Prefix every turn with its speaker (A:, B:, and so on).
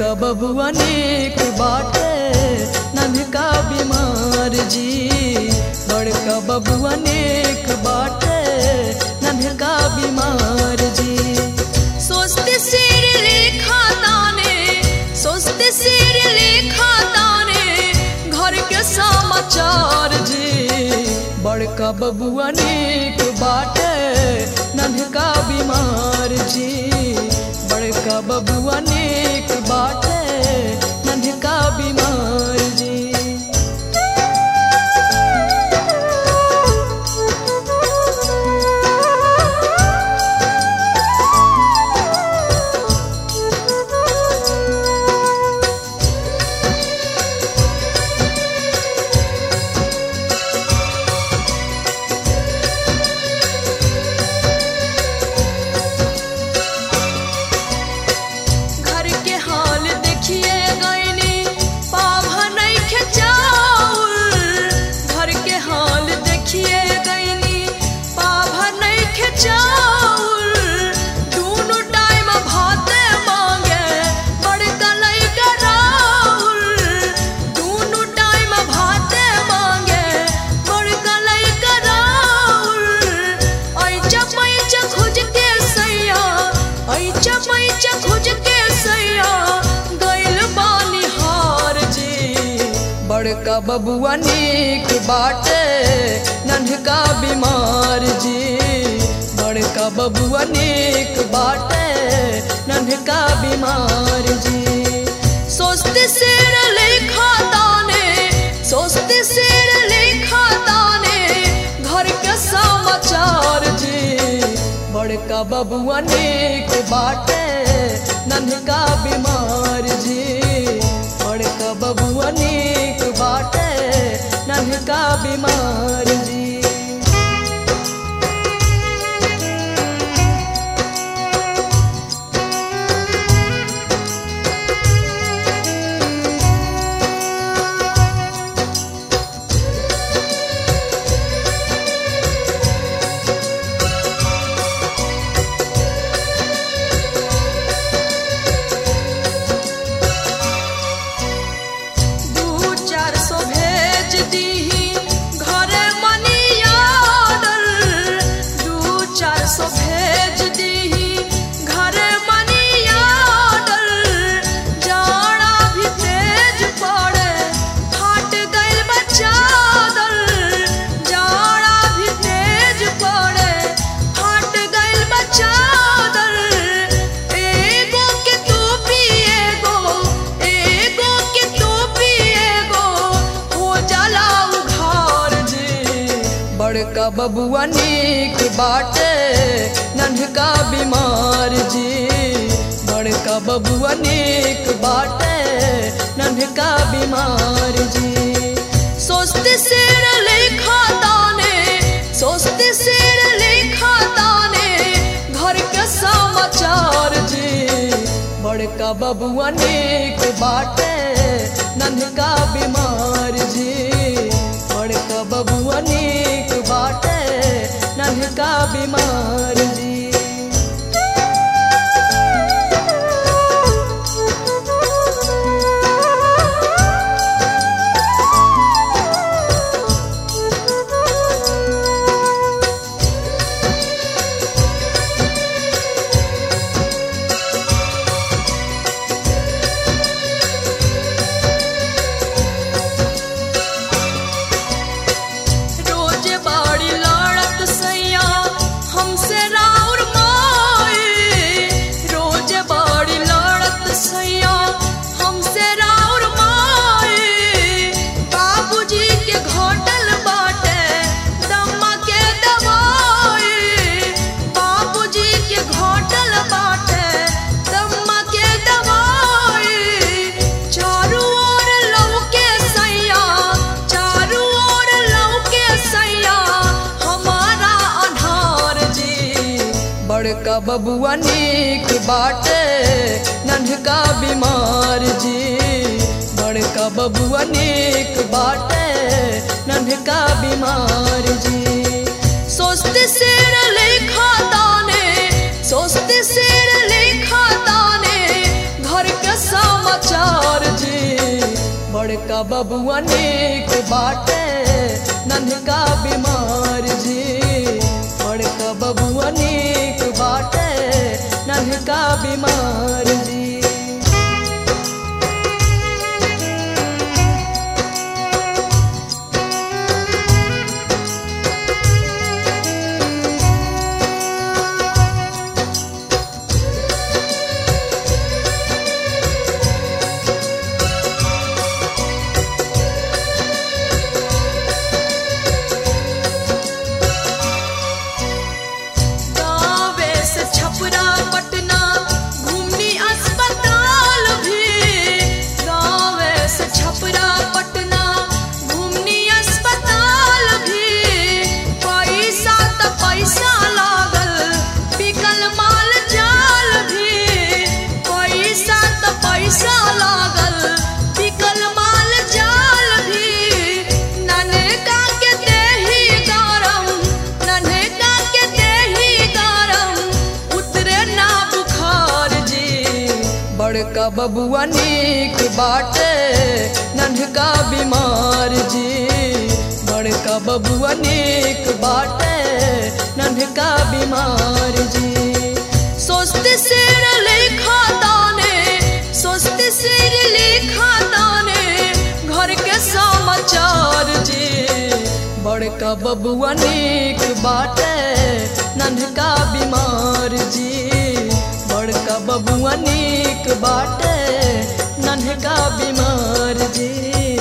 A: बड़का बबुआ नेक बाटे नन्हका बीमार जी बड़का बबुआ नेक बाटे नन्हका बीमार जी सोचते सिर लेखा ताने सोचते सिर लेखा ताने घर के समाचार जी बड़का बबुआ नेक बाटे नन्हका बीमार जी बड़का बबुआ नेक बाटे नन्हका बीमार जी घर के हाल देखिए गईनी पाभा नहीं खेचाउल घर के हाल देखिए गईनी पाभा नहीं खेचाउल दोनों टाइम भाते मांगे बड़का लइका राउल दोनों टाइम भाते मांगे बड़का लइका राउल ऐचा पैचा खोज के सैया ऐचा पैचा खोज के सैया गइल बानी हार जी बड़का बबुआ नीक बाटे नन्हका बीमार जी बड़का बबुआ नीक बाटे नन्हका बीमार जी सोचते सिर लेखा ताने सोचते सिर लेखा ताने घर के समाचार जी बड़का बबुआ नेक बाटे नन्हका बीमार जी बड़का बबुआ नेक बाटे नन्हका बीमार जी दू चार सौ भेज दीही घरे मनी आर्डर दू चार सौ भेज दीही घरे मनी आर्डर जाड़ा भी तेज पड़े फाट गइल बा चादर जाड़ा भी तेज पड़े फाट गइल बा चादर एगो के तू पिएगो एगो के तू पिएगो हो जाला उघार जी बड़का बबुआ नीक बाटे नन्हका बीमार जी बड़का बबुआ नीक बाटे नन्हका बीमार जी सोचते सिर लेखा ताने सोचते सिर लेखा ताने घर के समाचार जी बड़का बबुआ नेक बाटे नन्हका बीमार जी बड़का बबुआ नेक बाटे नन्हका बीमार जी रोज बाड़ी लड़त सैया हमसे राउर माए रोज बाड़ी लड़त सैया हमसे राउर माए बाबूजी के घोटल बाटे दम्मा के दवाई बाबूजी के घोटल बाटे दम्मा के दवाई चारू ओर लौके सैया चारू ओर लौके सैया हमारा अनार जी बड़का बबुआ नीक बाटे नन्हका बीमार जी बड़का बबुआ नीक बाटे नन्हका बीमार जी सोचते सिर लेखा ताने सोचते सिर लेखा ताने घर के समाचार बड़का बबुआ नीक बाटे नन्हका बीमार जी बड़का बबुआ नीक बाटे नन्हका बीमार जी गावे से छपरा पटना घूमनी अस्पताल भी गावे से छपरा पटना घूमनी अस्पताल भी पैसा त पैसा लागल बिकल माल जाल भी पैसा त पैसा लागल बिकल माल जाल भी ननका के देही गरम ननका के देही गरम उतरे ना बुखार जी बड़का बबुआ नीक बाटे नन्हका बीमार जी बड़का बबुआ नीक बाटे नन्हका बीमार जी सोचते सिर लिखा दाने सोचते सिर लिखा दाने घर के समाचार जी बड़का बबुआ नीक बाटे नन्हका बीमार जी बड़का बबुआ नीक बाटे नन्हका बीमार जी